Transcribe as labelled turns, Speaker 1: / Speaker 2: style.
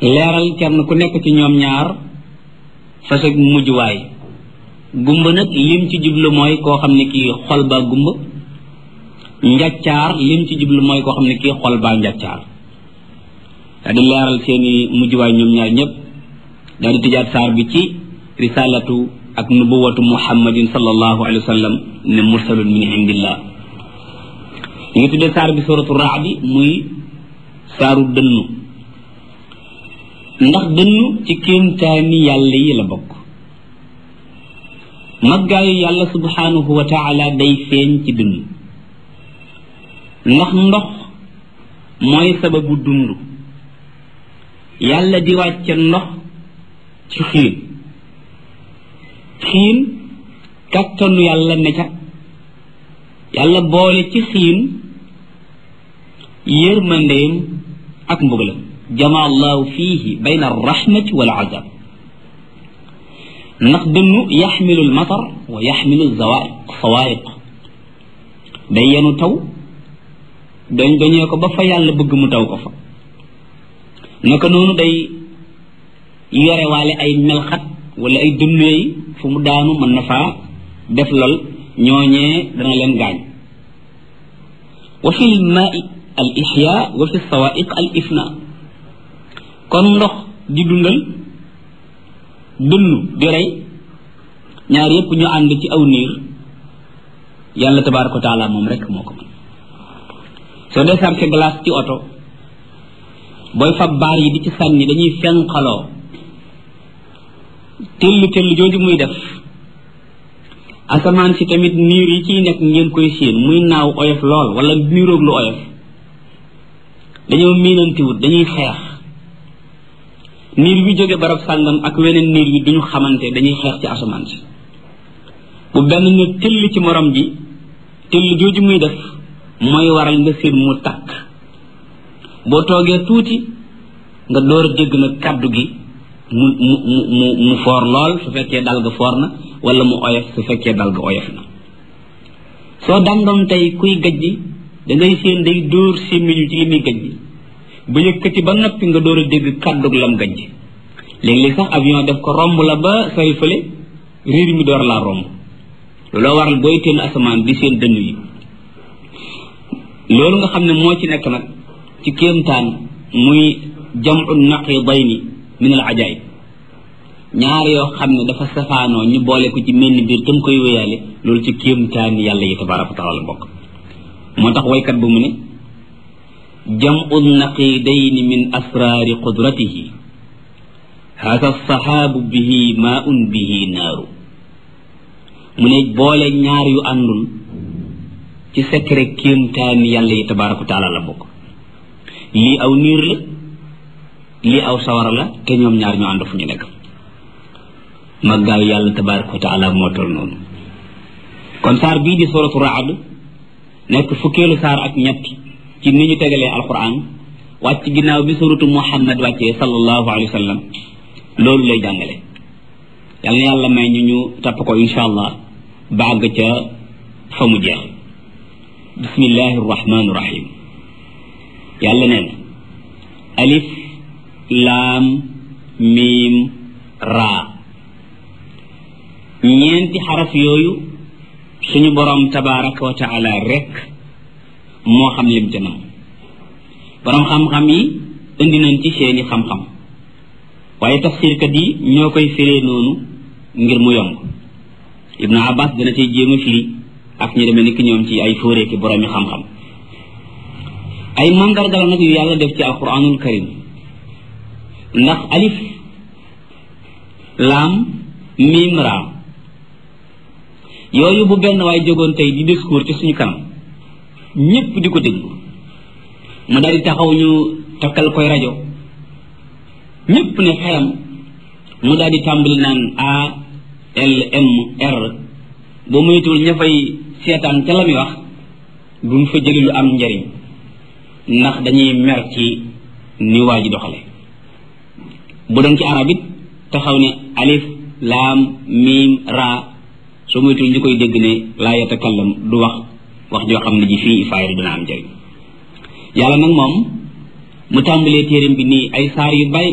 Speaker 1: leeral kenn ku nekk ci ñoom ñaar fasag mujjuwaay gumba nag lim ci jublu mooy koo xam ne kii xol baa gumba njaccaar lim ci jublu mooy koo xam ne kii xol baa njaccaar daa di leeral seeni mujjuwaay ñoom ñaar ñëpp daa di tëjaat saar bi ci risalatu ak nubuwatu muhammadin sallallahu alayhi wa sallam ne mursalun min indillah ñu ngi tuddee saar bi suratu raadi muy saaru dënnu ndax dënnu ci kéemtaani yàlla yi la bokk maggaayu yàlla subhanahu wa taala day feeñ ci dënnu ndax ndox mooy sababu dund yàlla di wàcce ndox ci xiin xiin kàttanu yàlla ne ca yàlla boole ci xiin yërmandeem ak mbugalam jama allahu fihi bayna arrahmati wal azab ndax dënnu yaxmilu almatar wa yaxmilu zawaiq sawaiq day yenu taw dañ dañee ko ba fa yàlla bëgg mu taw ko fa naka noonu day yore waale ay melxat wala ay dënneey fu mu daanu mën na faa def lol ñooñee dana leen gaañ wa fi lmaai al ixya wa fi sawaiq al ifna kon ndox di dundal dënnu di rey ñaar yépp ñu ànd ci aw niir yàlla tabaraka wa taala moom rek moo ko mën soo dee sarke glace ci oto booy fab baar yi di ci sànni dañuy fenqaloo tëll tëll jooju muy def asamaan si tamit niir yi ciy nekk ngeen koy séen muy naaw oyof lool wala niiroog lu oyof dañoo miinantiwut dañuy xeex niir bi jóge barab sàngam ak weneen niir bi duñu xamante dañuy xeex ci asamaan si bu benn ne tëll ci morom ji tëll jooju muy def mooy waral nga séen mu takk boo toogee tuuti nga door a dégg nag kàddu gi mu mu mu mu mu foor lool su fekkee dal ga foor na wala mu oyof su fekkee dal ga oyof na soo dandoon tey kuy gaj ji da ngay séen day dóor sémmiñu ci li muy gaj ji ba yëkkati ba noppi nga door a dégg kàddug lam gaj ji léeg-léeg sax avion def ko romb la ba sori fële riir mi door laa romb looloo waral booy teen asamaan di seen dënn yi loolu nga xam ne moo ci nekk nag ci kéemtaan muy jamu naqidayni min al ajaib ñaar yoo xam ne dafa safaanoo ñu boole ko ci menn biir tam koy wéyaale loolu ci kéemtaan yàlla yi tabaraka wa taala bokk moo tax waykat bu mu ne jamu naqidayni min asraari qudratihi hada sahaabu bihi maun bihi naaru mu ne boole ñaar yu àndul ci secret kéemtaan yàlla yi tabaraka wa taala la bokk lii aw niir la lii aw sawara la te ñoom ñaar ñu ànd fu ñu nekk maggaayu yàlla tabaraka wa taala moo tol noonu kon saar bii di suratu raad nekk fukkeelu saar ak ñett ci ni ñu tegalee alquran wàcc ginnaaw bi suratu muhammad wàccee sallallahu alayhi wa sallam loolu lay jàngale yàlla na yàlla may ñu ñu tapp ko insha allah bàgg ca fa mu jeex bismillahi rahmani rahim yàlla nee na alif laam miim raa ñeenti xaraf yooyu suñu boroom tabaraka wa taala rek moo xam lim ca nam boroom xam-xam yi indi nañ ci seeni xam-xam waaye tafsirkat yi ñoo koy firee noonu ngir mu yomb ibnu abbas dana cay jéem a firi ak ñu demee ni ki ñoom ci ay fóoreeki boroomi xam-xam ay mandarga la nag yu yàlla def ci alquranul karim ndax alif laam miim raa yooyu bu benn waay jógoon tey di discours ci suñu kanam ñépp di ko déglu mu daal di taxaw ñu takkal koy rajo ñépp ne xeram mu daal di tàmbali naan a l m r ba muytul ña fay seetaan ca la muy wax duñ fa jëli lu am njariñ ndax dañuy mer ci ni waa ji doxale bu doon ci arab it taxaw ne alif laam miim raa soo moytul ñu koy dégg ne laa yatakallam du wax wax joo xam ne ji fii faayda dina am njëriñ yàlla nag moom mu tàmbalee téeram bi nii ay saar yu bari